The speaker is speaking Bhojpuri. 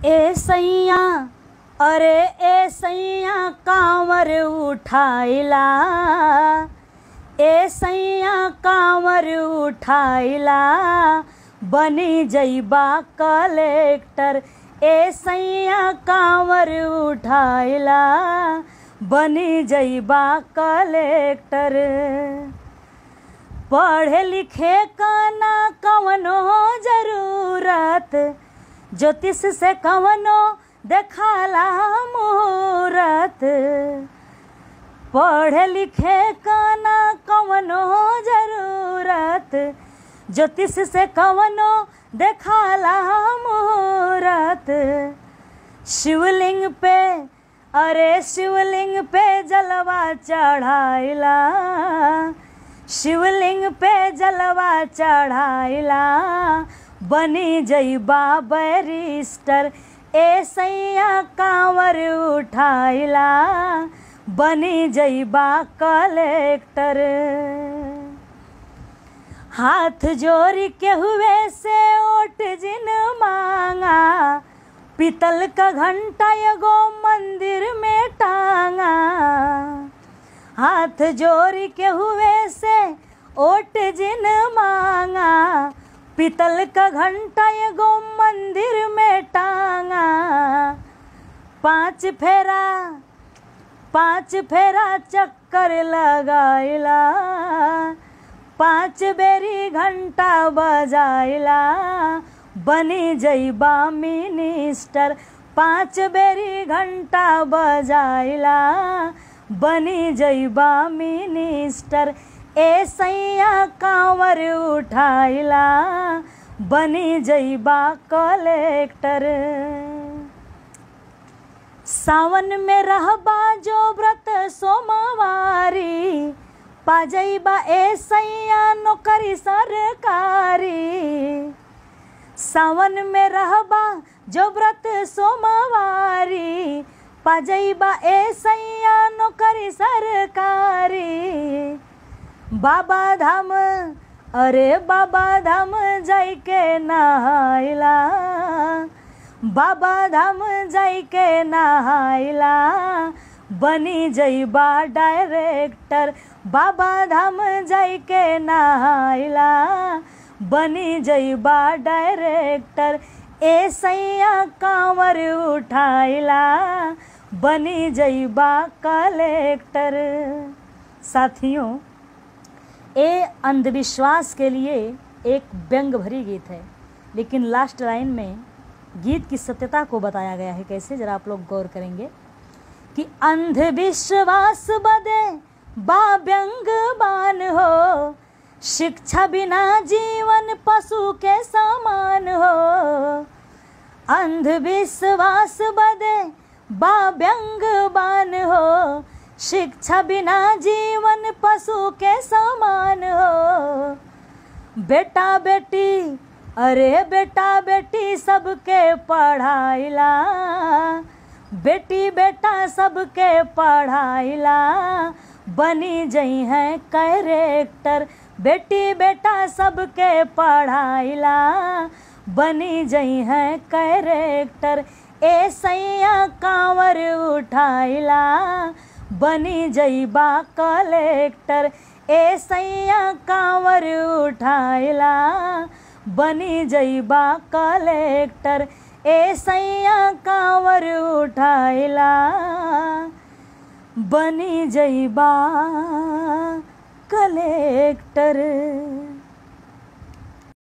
ए सैया अरे ए सैया कांवर उठाइला ए सैया कांवर उठाइला बनी जइबा कलेक्टर ए सैया कांवर उठाइला बनी जइबा कलेक्टर पढ़े लिखे का ना कवनो जरूरत ज्योतिष से कवनो देखाला मुहूर्त पढ़े लिखे का ना कवनो जरूरत ज्योतिष से कवनो देखाला मुहूर्त शिवलिंग पे अरे शिवलिंग पे जलवा चढ़ाइला शिवलिंग पे जलवा चढ़ाइला बनी जइबा बैरिस्टर ए सैया कांवर उठाइला बनी जइबा कलेक्टर हाथ जोड़ के हुए से ओट जिन मांगा पीतल का घंटा एगो मंदिर में टांगा हाथ जोड़ के हुए से ओट जिन मांगा पीतल का घंटा एगो मंदिर में टांगा पांच फेरा पांच फेरा चक्कर लगाइला पांच बेरी घंटा बजाइला बनी जइबा मिनिस्टर पांच बेरी घंटा बजाइला बनी जइबा मिनिस्टर ए सैया कांवर उठाइला बनी जइबा कलेक्टर सावन में रहबा जो व्रत सोमवारी पाजइबा ए सैया नौकरी सरकारी सावन में रहबा जो व्रत सोमवारी पाजइबा ए सैया नौकरी सरकारी बाबा धाम अरे बाबा धाम जाइके नहाइला बाबा धाम जाइके नहाइला बनी जइबा डायरेक्टर बाबा धाम जाइके नहाइला बनी जइबा डायरेक्टर ए सैया कांवर उठाइला बनी जइबा कलेक्टर साथियों ए अंधविश्वास के लिए एक व्यंग भरी गीत है लेकिन लास्ट लाइन में गीत की सत्यता को बताया गया है कैसे जरा आप लोग गौर करेंगे कि अंधविश्वास बदे बा व्यंग बान हो शिक्षा बिना जीवन पशु के समान हो अंधविश्वास बदे बा व्यंग बान हो शिक्षा बिना जीवन पशु के समान हो बेटा बेटी अरे बेटा बेटी सबके पढ़ाइला बेटी बेटा सबके पढ़ाइला बनी जई हैं कैरेक्टर बेटी बेटा सबके पढ़ाइला बनी जई हैं कैरेक्टर ए सैया कांवर उठाइला बनी जइबा कलेक्टर ए सैया कांवर उठाइला बनी जइबा कलेक्टर ए सैया कांवर उठाइला बनी जइबा कलेक्टर